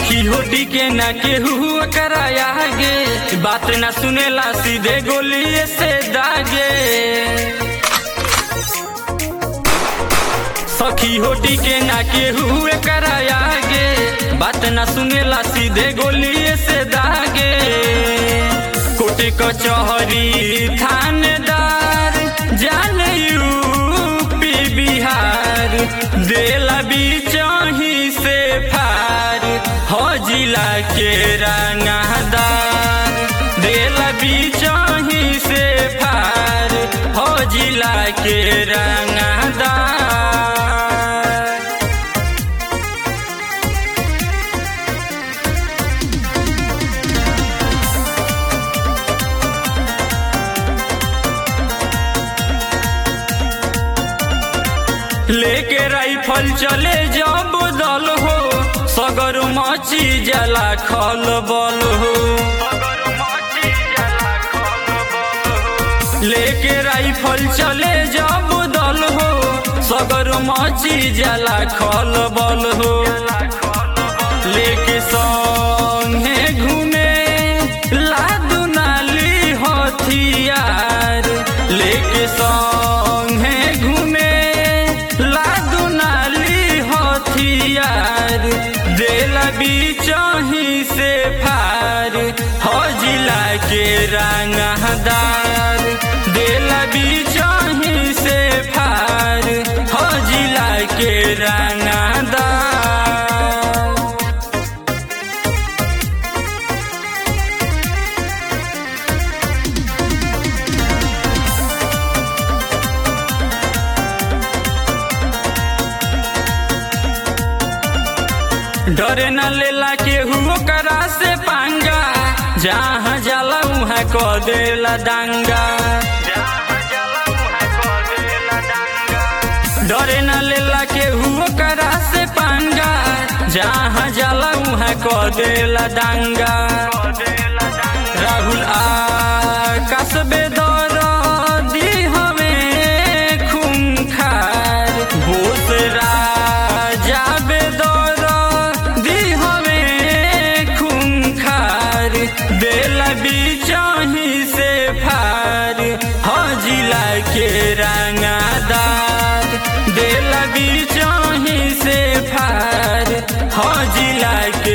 सखी होटी के ना केहू कराया गे बात ना सुनेला सीधे गोली से दागे सखी होटी के ना केहू कराया गे बात ना सुनेला सीधे गोली से दागे कोटे कचहरी थानेदार जाने यूपी बिहार देला बीचही से फार हो जिला के रंगदार देला बीचही से फार हो जिला के रंगदार लेके राइफल चले जब दल हो सगर मची जला खल बल हो लेके राइफल चले जब दल हो सगर मची जला खल बल हो लेके संगे घूमे लादू नाली हथियार लेके संगे घूमे लादू नाली हथियार देला बीचही से फार हो जिला के रंगदार देला बीचही से फार हो जिला के रंगदार डरे न लेला केहू करा से पांगा जहाँ जाला उहाँ क देला दांगा डरे न लेला केहू करा से पांगा जहाँ जाला उहाँ क देला दांगा राहुल आकाश बेदर दी हमें खूंखार बोस राजा बेदर दी हमें खूंखार देला बीचही से फार हो जिला के रंगादार देला बीचही से फार हो जिला के